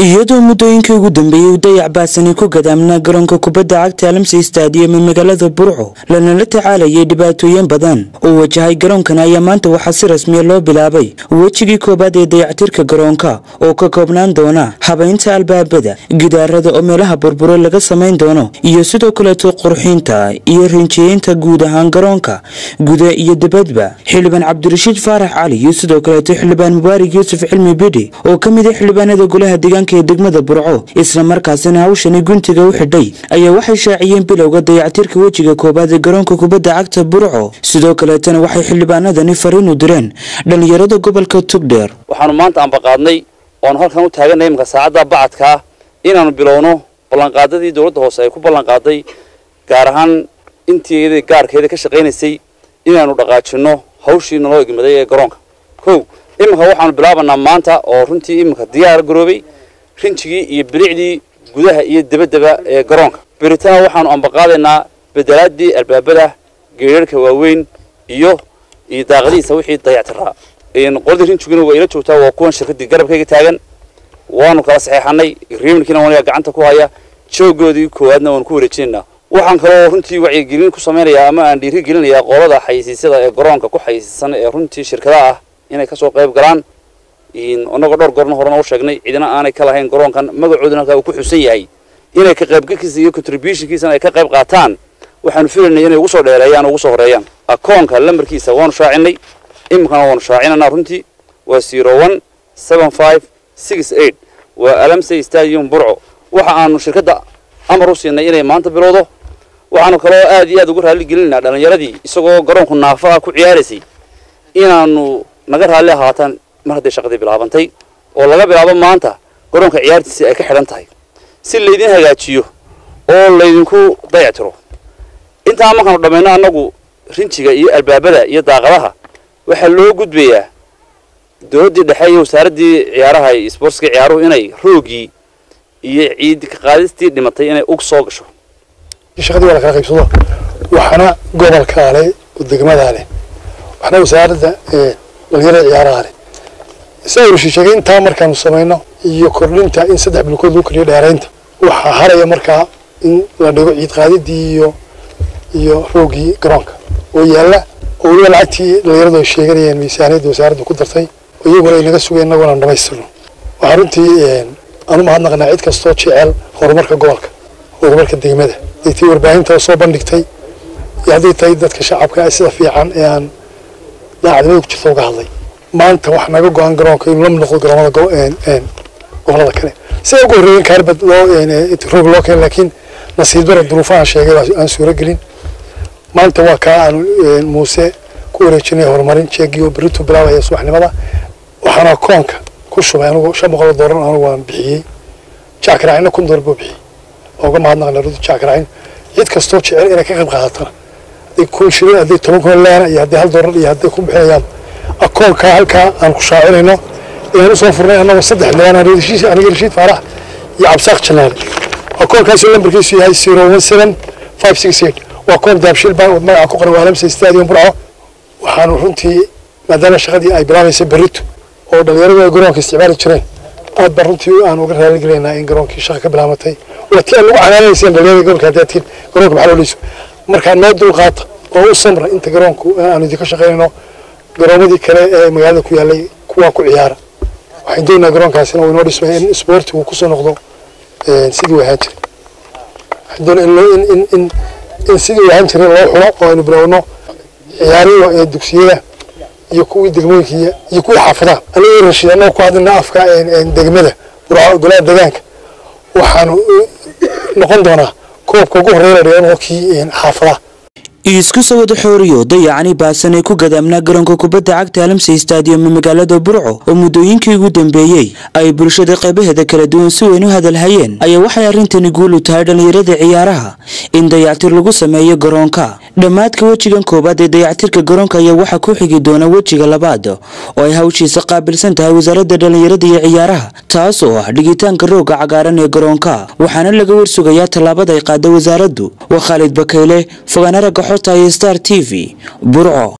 iyadoo muddooyinkii ugu dambeeyey uu dayac baasani ku gadaamnaa garoonka kubadda cagta alamsi stadium ee magaalada burco lanala tacaalayay dhibaatooyin badan uu wajahay garoonkan ayaa maanta waxaa si rasmiya loo bilaabay wejigii koowaad ee dayactirka garoonka oo ka koobnaan doona habaynta albaabada gidaarada oo meelaha burburo laga samayn doono iyo sidoo kaleeto qurxinta iyo rinjiyeynta guud ahaan garoonka guda iyo dibadba xildhibaan cabdirashiid faarax cali iyo sidoo kaleeto xildhibaan mubaarig yuusuf cilmi bidhi oo ka mid ah xildhibaanada golaha deegaanka ee degmada burco isla markaasina hawshani guntiga u xidhay ayaa waxay shaaciyeen bilowga dayactirka wejiga koowaad ee garoonka kubadda cagta burco sidoo kaleetana waxay xildhibaanadani fariin u direen dhallinyarada gobolka tugdheer waxaanu maanta ambaqaadnay oonu halkan u taaganay iminka saacadda bacadka ah inaanu bilowno ballanqaadadii dowladda hoose ay ku ballanqaaday gaar ahaan intii gaarkeeda ka shaqaynaysay inaanu dhaqaajinno hawshii naloo egmaday ee garoonka kow iminka waxaanu bilaabanaa maanta oo runtii iminka diyaar garoobay rinjigii iyo bilicdii gudaha iyo debaddaba ee garoonka beritaan waxaanu ambaqaadaynaa bedelaadii albaabada geerarka waaweyn iyo iyo daaqadihiisa wixii dayactiraa qoladii rinjiguna waa ila joogtaa waa kuwan shirkadii garabkayga taagan waanu kala saxeexanay riimankiina waniga gacanta ku haya joogoodii koowaadna waanu ku wareejinaynaa waxaan kaloo runtii wacyigelin ku samaynayaa ama aan dhiiri gelinayaa qolada xayisiisyada ee garoonka ku xayisiisan ee runtii shirkadaha ah inay kasoo qayb galaan inagoo dhowr goorna horena u sheegnay cidina aanay ka lahayn garoonkan magacooduna halkaa uu ku xusan yahay inay ka qaybgalkiisa iyo contributionkiisana ay ka qayb qaataan waxaanu filaynay inay ugu soo dheereeyaan ugu soo horeeyaan akoonka lambarkiisa waanu shaacinay iminkana waanu shaacinanaa runtii waa zero one seven five six eight waa alamsey stadium burco waxa aanu shirkadda amar u siinay inay maanta bilowdo waxaanu kaloo aad iyo aad ugu raalli gelinaynaa dhallinyaradii isagoo garoonku naafa ah ku ciyaaraysay inaanu naga raalli ahaataan mar hadday shaqadii bilaabantay oo laga bilaabo maanta garoonka ciyaartiisii ay ka xidhan tahay si laydin hagaajiyo oo laydinku dayactiro intaa markaanu dhammayno annagu rinjiga iyo albaabada iyo daaqadaha waxaa loo gudbayaa dowladdii dhexe iyo wasaaraddii ciyaaraha iyo sportska ciyaaruhu inay roogii iyo ciid ka qaadistii dhimatay inay ug soo gasho shaqadii waa la kala qaybsado waxaana gobolkaa leh oo degmadaa leh waxna wasaaradda dhalinyarada ciyaaraha leh saa urshi sheegay intaa markaanu samayno iyo kordhinta in saddex bilkood lagu kordhiyo dheeraynta waxaa haraya markaa in la dhigo ciid qaadidii iyo iyo roogii garoonka oo yaalla oo weliba lacagtii dhalinyaradu ay sheeganayeen miisaaniyadda wasaaraddu ku dartay oo iyaguna ay naga sugeen innaguna aan dhamaystirno waxaa runtii aanu mahadnaqnaa cid kastoo jecel horumarka gobolka horumarka degmada hadday tahay warbaahinta soo bandhigtay iyo hadday tahay dadka shacabka sida fiican ee aan daacadnimada ku jirta uga hadlay maanta wax naga go-an garoonka inuu la mid noqdo garoomada gobolada kale siday ugu horreeyeen kaarbad loo roog loo keen laakiin nasiib dara duruufahan sheegay aan suuro gelin maanta waa kaa aanu muuse ku wareejinay horumarin jeegii oo berritu bilaabaya subaxnimada waxaana koonka ku shubay anigu shan boqol oo doolar anigu waan bixiyey jackaracina kun doolar buu bixiyey uga mahadnaqna rudu jackaracin cid kastoo jecel inay ka qayb qaadatana hadday kun shilin hadday toban kun leena iyo hadday hal doolar iyo hadday ku bixinayaan akoonkaa halkaa aan ku shaacinayno ayaan usoo furnay annagoo saddex leena aniga rashiid faarax iyo cabsaaq janaale akoonkaasi lambarkiisu yahay zero one seven five six eight waa koon daabshil baa magaca ku qoran waa alamsa stadium burco waxaanu runtii maadaama shaqadii ay bilaabaysa berrito oo dhalinyaradu ay garoonka isticmaali jireen aad baan runtii aan uga raaligelinaa in garoonkii shaqa ka bilaabatay waa tii aan lagu canaanayseen dhalinyarada gobolka haddaad tihin garoonka maxaa loo dheyso markaa noo dulqaata oo u samra inta garoonku aanu idinka shaqaynayno garoomadii kale ee magaalada ku yaallay kuwaa ku ciyaara waxaan doonayaa garoonkaasina uu inoo dhismay in isboortigu kusoo noqdo sidii uu ahaan jiray waxaan doonaya in in in in sidii uu ahaan jiray loo xulo oo aynu bilowno ciyaarihii dugsiyada iyo kuwii degmooyinka iyo kuwii xaafadaha aniga rashiid annaga ku hadlina afka degmada golaha deegaanka waxaanu noqon doonaa koobka ugu horreeya la dhigo kii xaafadaha isku soo wada xooriyo dayacani baasan ee ku gadaamnaa garoonka kubadda cagta alamsey stadium ee magaalada burco oo muddooyinkii ugu dambeeyey ay bulshada qaybaheeda kala duwan si weyn u hadalhayeen ayaa waxay arrintani guul u tahay dhallinyarada ciyaaraha in dayactir lagu sameeyo garoonka dhammaadka wejigan koowaad ee dayactirka garoonka ayaa waxaa ku xigi doona wejiga labaad oo ay hawshiisa qaabilsan tahay wasaaradda dhallinyarada iyo ciyaaraha taas oo ah dhigitaanka rooga cagaaran ee garoonka waxaana laga warsugayaa tallaabada ay qaada wasaaraddu waa khaalid bakayle fogaana ragga xota iyo star t v burco